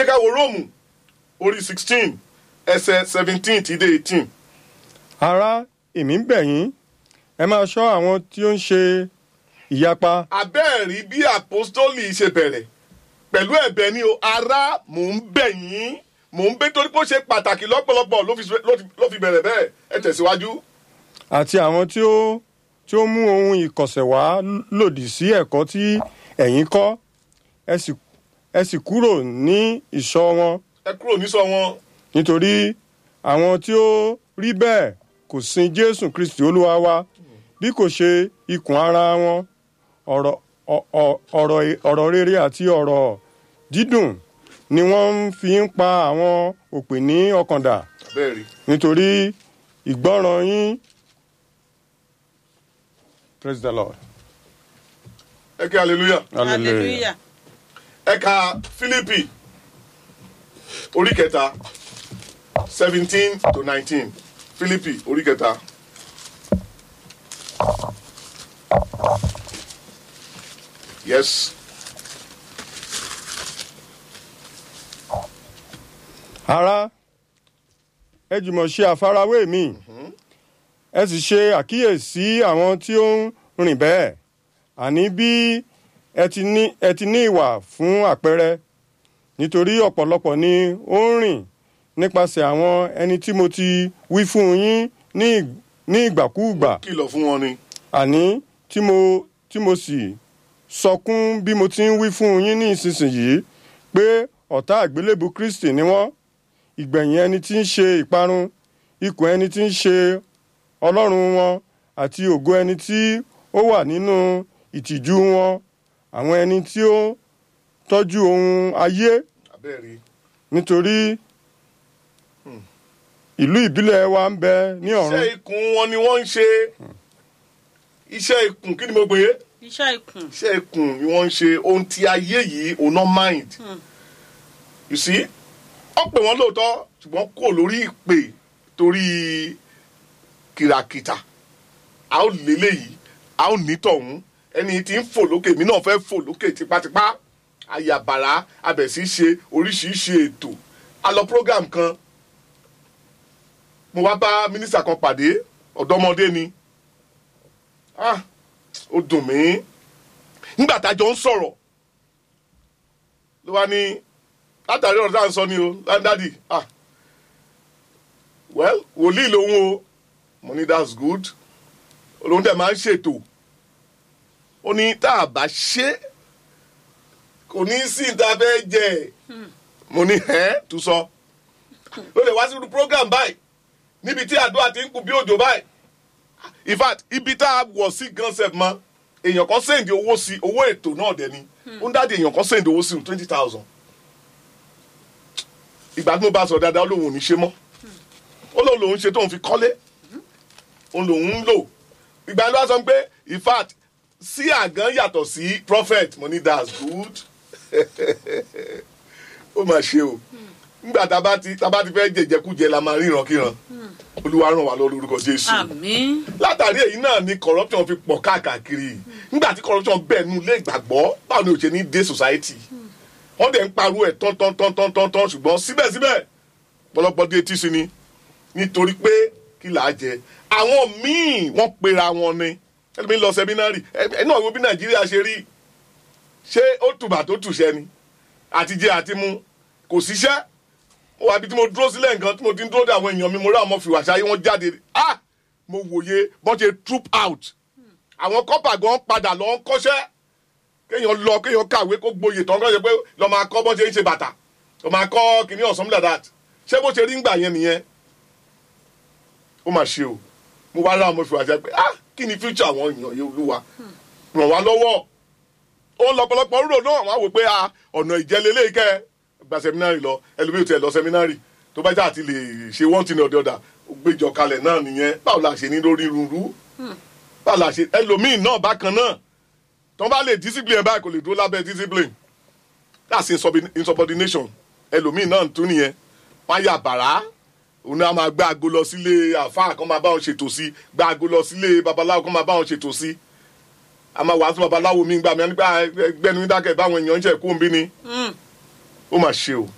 ká wo róòmù orí sixteen ẹsẹ̀ seventeen ti dé eighteen. ará èmi ń bẹ̀ yín ẹ máa ṣọ́ àwọn tí ó ń ṣe ìyapa abẹ́ẹ̀rí bí àpọ́stólì ṣe bẹ̀rẹ̀ pẹ̀lú ẹ̀bẹ̀ ni o ará mò ń bẹ̀ yín mò ń bẹ̀ torí pé ó ṣe pàtàkì lọ́pọ̀lọpọ̀ ló fi ló fi- ló fi bẹ̀rẹ̀ bẹ́ẹ̀ ẹ tẹ̀síwájú. àti àwọn tí ó tí ó mú ohun ìkọ̀sẹ̀ wá lòdì sí ẹ̀kọ́ tí ẹ̀yin kọ́ ẹ sì ẹ sì kúrò ní ìṣọ́ wọn ẹ kúrò nísọ wọn nítorí àwọn tí ó rí bẹ́ẹ̀ kò sin jésù kristi olúwa wa bí kò ṣe ikùn ara wọn ọ̀rọ̀ ọ- ọ- ọ̀rọ̀ ọ̀rọ̀ rere àti ọ̀rọ̀ dídùn ni wọ́n ń fi ń pa àwọn òpè ní ọkàndà abẹ́ẹ̀rí. nítorí ìgbọ́ràn yín praise the lord ẹ kí hallelujah. hallelujah ẹ ka fílípì orí kẹta seventeen to nineteen fílípì orí kẹta. yes ará ẹ jùmọ̀ ṣe àfarawé mi ẹ sì ṣe àkíyèsí àwọn tí ó ń rìn bẹ́ẹ̀ àní bí ẹ ti ní ẹ ti ní ìwà fún àpẹẹrẹ nítorí ọ̀pọ̀lọpọ̀ ni ó ń rìn nípasẹ̀ àwọn ẹni tí mo ti wí fún yín ní ì- ní ìgbàkúùgbà kìlọ̀ fún wọn ni àní tí mo tí mo sì sọkún bí mo ti ń wí fún yín ní ìsinsìnyí pé ọ̀tá àgbélébù kristi ni wọ́n ìgbẹ̀yìn ẹni tí ń ṣe ìparun ikùn ẹni tí ń ṣe ọlọ́run wọn àti ògo ẹni tí ó wà nínú ìtìjú wọn àwọn ẹni tí ó tọ́jú ohun ayé abẹ́ẹ̀rí nítorí ìlú ìbílẹ̀ wa ń bẹ ní ọ̀run iṣẹ́ ikùn wọn ni wọ́n ń ṣe iṣẹ́ ikùn kí ni mo gbé iṣẹ́ ikùn iṣẹ́ ikùn ni wọ́n ń ṣe ohun tí ayé yìí ò ná mind you see wọ́n pè wọ́n lóòótọ́ ṣùgbọ́n kò lórí ìpè torí kìràkìtà a ó lélẹ̀ yìí a ó ní tọ̀hún ẹni tí ń fò lókè mi náà fẹ́ fò lókè tipátipá ayàbàrá abẹ̀sí ṣe oríṣiríṣi ètò a lọ program kan mo wá bá mínísítà kan pàdé ọ̀dọ́mọdé ni ah ó dùn mí nígbà tájọ ń sọ̀rọ̀ ló wá ní látàrí ọ̀rọ̀ tá à ń sọ ni o dádì ah well wòlíì lòun o mo ní that's good olóhùn dẹ̀ máa ń ṣètò ó ní tá a bá ṣe kò ní sí ìta fẹ́ jẹ mo ní ẹ́ tó sọ ló lè wá sí irú program báyìí níbi tí àdúrà ti ń kú bí òjò báyìí in fact ibi tá a wọ̀ sí gan sef mọ́ èèyàn kan sẹ́ǹdì owó sí owó ètò náà dẹ̀ ni ó ń dáàdi èèyàn kan sẹ́ǹdì owó sí twenty thousand ìgbà tí mo bá sọ dáadáa ó lóun ò ní ṣe mọ́ ó lóun lòun ṣe tóun fi kọ́lé òun lòun ń lò ìgbà tí wọ́n sọ pé in fact sí àgán yàtọ̀ sí prophet mo ní that's good ó mà ṣe o nígbà tá a bá ti tá a bá ti fẹ́ jẹjẹkújẹ la máa ríran kíran olúwa ràn wá lọ lórúkọ jésù àmín látàrí èyí náà ni corruption fi pọ̀ káàkiri nígbà tí corruption bẹ́ẹ̀ nu ilé ìgbàgbọ́ báwo ni o ṣe ní dé society wọ́n dẹ̀ ń pariwo ẹ̀ tán tán tán tán tán tán ṣùgbọ́n síbẹ̀síbẹ̀ pọ̀lọpọ̀ dé etí sí ni nítorí pé kí là á jẹ àwọn míì wọ́n pera wọn ni ẹlòmí lọ sẹmínárì ẹ náà wo bí nàìjíríà ṣe rí ṣé ó tùbà tó tùṣẹ ni àtijẹ àti mu kò síṣẹ́ mo wà bí tí mo dúró sílẹ̀ nǹkan tí mo ti ń dúró de àwọn èèyàn mi mo rí àwọn ọmọ fìwà ṣáyé wọn jáde ah mo wòye bọ́n ṣe troop out àwọn kọ́pà gan padà lọ ń kọ́ṣẹ́ kéèyàn lọ kéèyàn kàwé kó gboyè tán kọ́ ṣe pé lọ máa kọ́ bọ́n ṣe ń ṣe bàtà lọ máa kọ́ kìnìún or something like that ṣé bó ṣe rí ń gbà yẹn nìyẹn ó mà ṣe o mo wá rí àwọn ọmọ fìwà ṣáyé pé ah kí ni future àwọn èèyàn yìí olúwa ràn wá lọ́wọ́ ó lọ́pọ̀lọpọ̀ rúrò náà wọ́n á wò pé ah ọ̀nà ìjẹ́lélẹ́yìí kẹ́ ẹ gba sẹmínárì lọ ẹlòmíì tẹ lọ sẹmínárì tó bá jà àti lè ṣe one thing or the other ó gbéjọ kalẹ̀ náà nìyẹn báwo la ṣe ní lórí rúurú báwo la ṣe ẹlòmíì náà bákan náà tó bá lè discipline báyìí kò lè dúró lábẹ́ discipline that's insubi- insubordination ẹlòmíì náà tún nìyẹn wọ́n á yà bàrá òun náà máa gbé aago lọ sílé àfáà kan máa bá wọn ṣètò sí gbé aago lọ sílé babaláwo kan máa bá wọn ṣètò sí a máa wàásù babaláwo mi gbà mí nígbà gbẹnu dákẹ́ báwọn èèyàn ń ṣe kó ń bí ni ó mà ṣe o